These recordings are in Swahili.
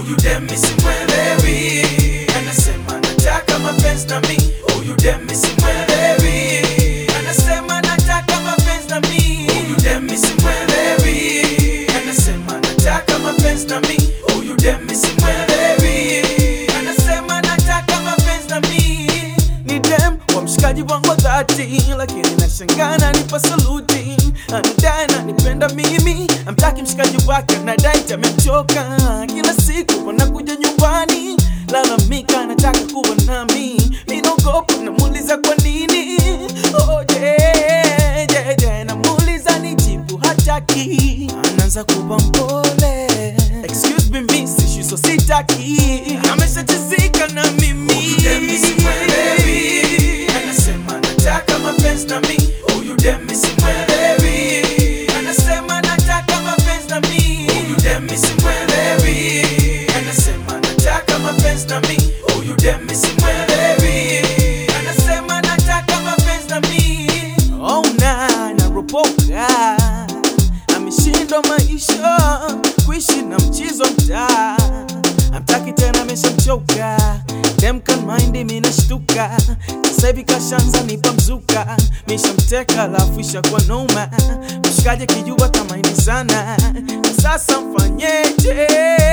huyu dem simwelewi, anasema nataka mapenzi na mi, huyu dem simwelewi, anasema nataka mapenzi na mi, huyu dem simwelewi, anasema nataka mapenzi na mi, huyu dem simwelewi, anasema nataka mapenzi na mi, ni dem wa mshikaji wangu wa dhati, lakini nashangana nipa saluti, anadai ananipenda mimi, amtaki mshikaji wake, anadai amemchoka, kila siku wanakuja nyumbani lalamika, anataka kuwa nami, mi naogopa, namuuliza kwa nini, oh, yeah, yeah, yeah, namuuliza nijibu hataki, anaanza kuwa mpole, excuse me miss, shiso sitaki, ameshachizika na mimi, huyu dem simwelewi, anasema nataka mapenzi na mi, huyu dem simwelewi, anasema nataka mapenzi na mi, huyu dem simwelewi, anasema nataka mapenzi na mi, huyu dem simwelewi, anasema nataka mapenzi na mi, oh na naropoka, ameshindwa maisha kuishi na mchizo mtaa amtaki tena ameshamchoka dem can mind mi nashtuka sasa hivi kashanza nipa mzuka mishamteka alafu ishakuwa noma mshikaji kijua tamaini sana na sasa mfanyeje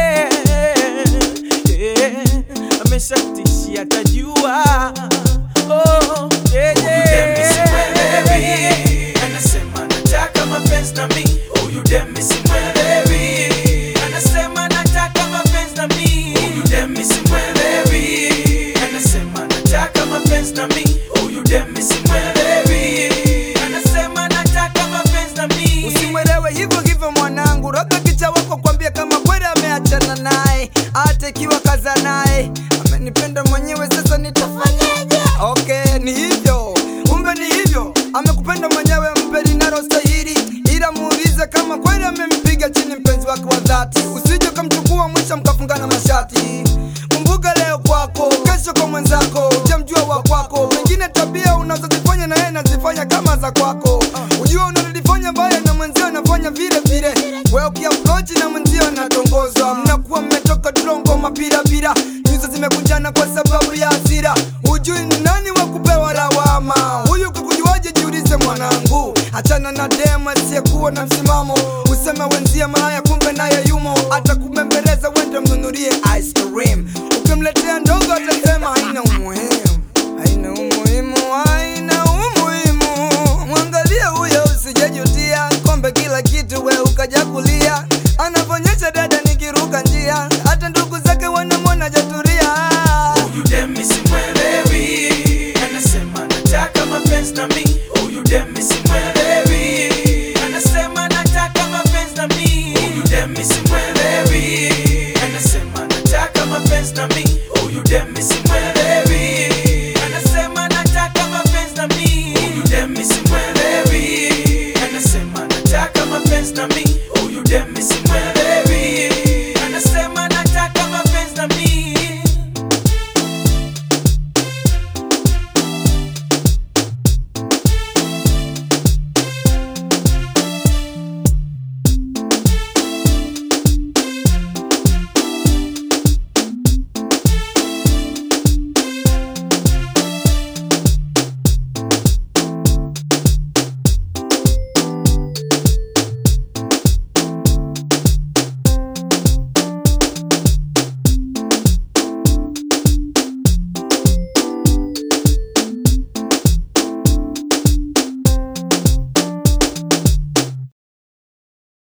yeah. ameshatishia tajua oh, yeah, yeah. anasema nataka mapenzi na mi huyu dem simwelewi anasema nataka mapenzi na mi huyu dem simwelewi anasema nataka mapenzi na mi huyu dem simwelewi anasema nataka mapenzi na mi Usimwelewe hivyo hivyo mwanangu, roga kicha wako kwambia kama kweli ameachana naye, hata ikiwa kaza naye amenipenda mwenyewe, sasa nitafanyaje? Okay, ni hivyo, kumbe ni hivyo, amekupenda mwenyewe, mpe linalostahili, ila muulize kama kweli amempiga chini mpenzi wake wa dhati, usije ukamchukua mwisho mkafungana mashati. Kumbuka leo kwako, kesho kwa mwenzako, ujamjua wa kwako, pengine tabia unazozifanya na yeye anazifanya kama za kwako, ujua unalolifanya baya na mwenzio anafanya vile vile, wewe ukiapproach na mwenzio anatongozwa, mnakuwa mmetoka trongo mapirapira, nyuso zimekunjana kwa sababu ya hasira, hujui ni nani wa kupewa lawama. Huyu kukujuaje? Jiulize mwanangu, achana na dema asiyekuwa na msimamo, useme wenzie malaya, kumbe naye yumo, ataku